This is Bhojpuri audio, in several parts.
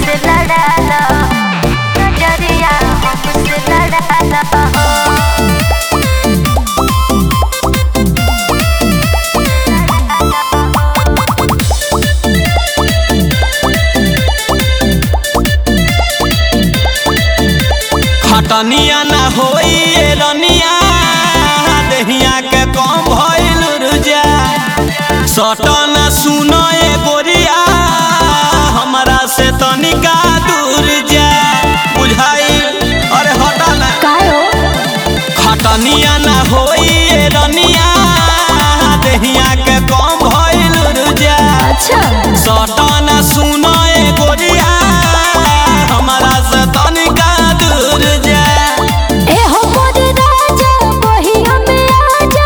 हमसे लड़ाला नजरिया हमसे लड़ाला खटनिया ना होई ए रनिया देहिया के कम भइल रुजा सटन सुनो ए गोरिया हमरा से तनिका दूर जा बुझाई अरे हटा ना कायो खटनिया ना होई ए रनिया देहिया के कम भइल रुजा अच्छा सटन सुनो ए गोरिया हमरा से तनिका दूर जा ए हो मोर राजा बहिया में आजा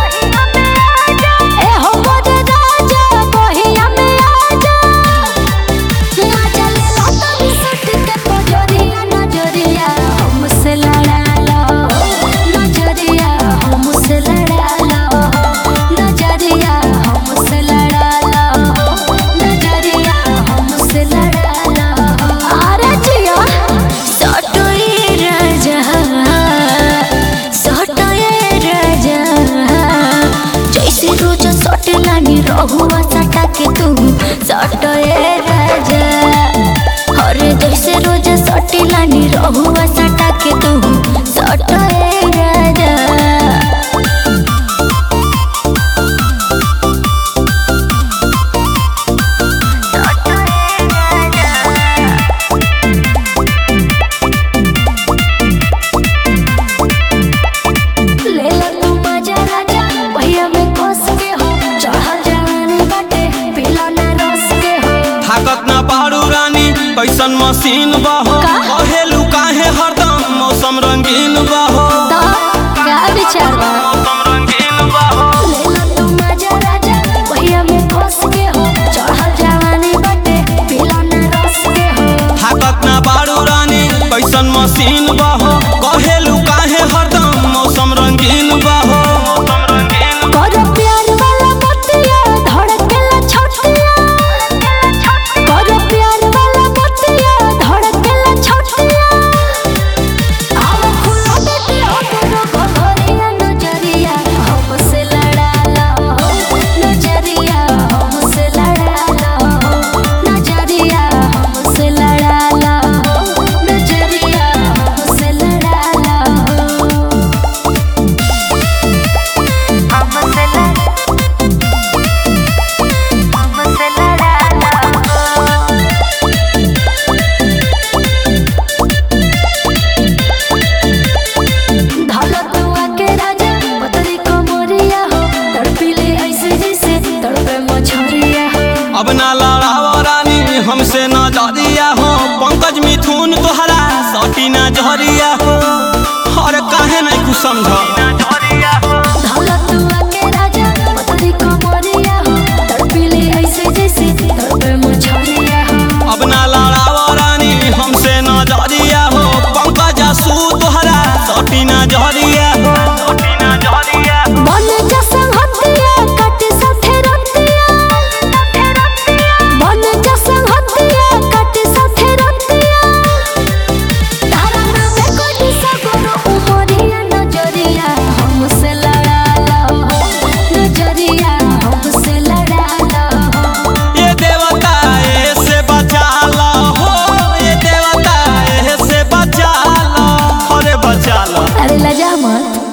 ए हो मोर राजा बहिया में आजा ना चले लता बिसट के पजरिया नजरिया हमसे लड़ा लो नजरिया हमसे लड़ा लो नजरिया हमसे लड़ा लो नजरिया हमसे लड़ा लो अरे जिया सटोए राजा सटोए राजा जैसे रोज सट लानी रहुआ सटा के तू सटोए राजा अरे जैसे रोज सट लानी रहुआ सटा के तू सटोए राजा ले लो तू मजा राजा भैया में कोस के हो चढ़ल जवानी बाटे पीला ना रस के हो थाकत ना पारू रानी कैसन मशीन बहो का? कहेलू काहे हरदम मौसम रंगीन बहो तो क्या विचार बा मौसम रंगीन बहो ले लो तू मजा राजा भैया में कोस के हो चढ़ल जवानी बाटे पीला ना रस के हो थाकत ना पारू रानी कैसन मशीन बहो कहेलू काहे हरदम मौसम रंगीन बहो मौसम रंगीन कर प्यार वाला बतिया धड़केला छटिया कर प्यार वाला बतिया धड़केला छटिया आव खुला बेटी अपनो घरिया नजरिया हमसे लड़ा लो नजरिया हमसे लड़ा लो नजरिया हमसे लड़ा लो नजरिया हमसे लड़ा लो हमसे लड़ा हमसे लड़ा धौलत हुआ के राजा पतरी को मोरिया हो तड़पीले ऐसे जैसे तड़पे मछरिया हो अब ना लड़ाव रानी हमसे न जरिया हो पंकज मिथुन तोहरा सटी ना जहरिया हो और काहे नहीं कुछ समझ धौलत हुआ के राजा पतरी को मोरिया हो तड़पीले ऐसे जैसे तड़पे मछरिया हो अब ना लड़ाव रानी हमसे न जरिया हो पंकज सू तोहरा सटी ना जहरिया हो सटी ना जहरिया बन जसन हतिया कट सथे रतिया बन जसन हतिया कट सथे रतिया तारा नामे कोई सगरो उमरिया नजरिया हमसे लड़ा लो नजरिया हमसे लड़ा लो ये देवता ऐसे बचा लो हो ये देवता ऐसे बचा लो अरे बचा लो अरे लजा मत